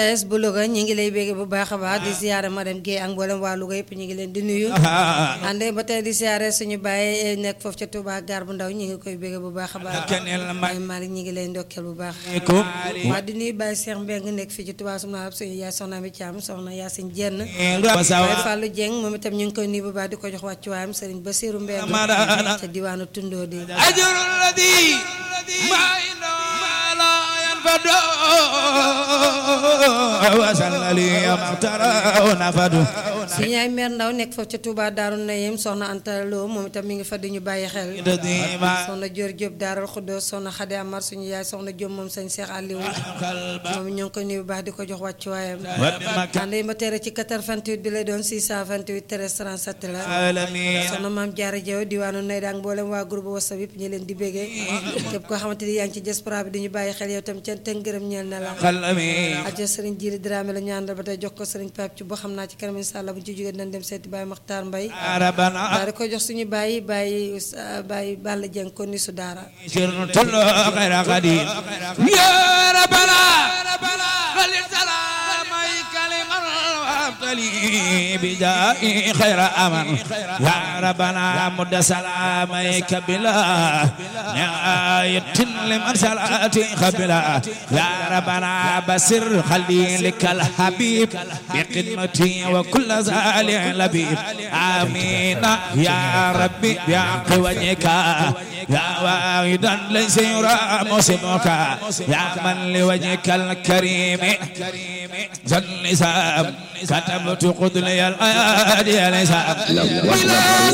es bu Louga ñu ngi lay bégge bu baax a baax di siyaare madame Guèye ak mboolem waa Louga yëpp ñu ngi leen di nuyu ànd ba tey di siyaare suñu bàyyi nekk foofu ca Touba gaar bu ndaw ñu ngi koy bégge bu baax a baax ay Malick ñu ngi lay ndokkeel bu baax waa di nuyu Baye Cheikh Mbeng nekk fii ci Touba sum naa suñu yaay soxna mi Thiam soxna Yacine Dieng Baye Fallou Dieng moom itam ñu ngi koy nuyu bu baax di ko jox wàccuwaayam Serigne Bassirou Mbeng ca diwaanu Tundoo di suñu yaay meer ndaw nekk foofu ca Touba Daaru Nayim soxna Anta Lo moom itam mi ngi fa di ñu bàyyi xel soxna Dior Diop Daaral Xuddoos soxna Xade Amar suñu yaay soxna Diop moom sëñ Cheikh Aliou moom ñoo ngi ko nuyu bu baax di ko jox wàccuwaayam ànd ma tere ci 88 bi la doon 628 13 37 la soxna maam Jaara Jaw diwaanu nay daang mboolem waa groupe WhatsApp yëpp ñu leen di béggee képp koo xamante ni yaa ngi ci diaspora bi di ñu bàyyi xel yow tam cant ak ngërëm ñeel na la ajo sëriñ Jili Dramé la ñu àndal ba tey jox ko sëriñ Pape ci boo xam naa ci kanam insha Allah bu ñu ci jógee dinañ dem seeti Baye Makhtar Mbaye daal di ko jox suñu bàyyi bàyyi bàyyi Balla Dieng ko ni su daara بجاء خير أمن يا ربنا مد سلاميك بلا نهاية لمن صلاتي قبلا يا ربنا بسر خليلك الحبيب بقدمتي وكل زال لبيب آمين يا ربي بحق وجهك يا واحدا ليس يرى مسمك يا من لوجهك الكريم جل سام كتبت قدلي الآيات يا نسام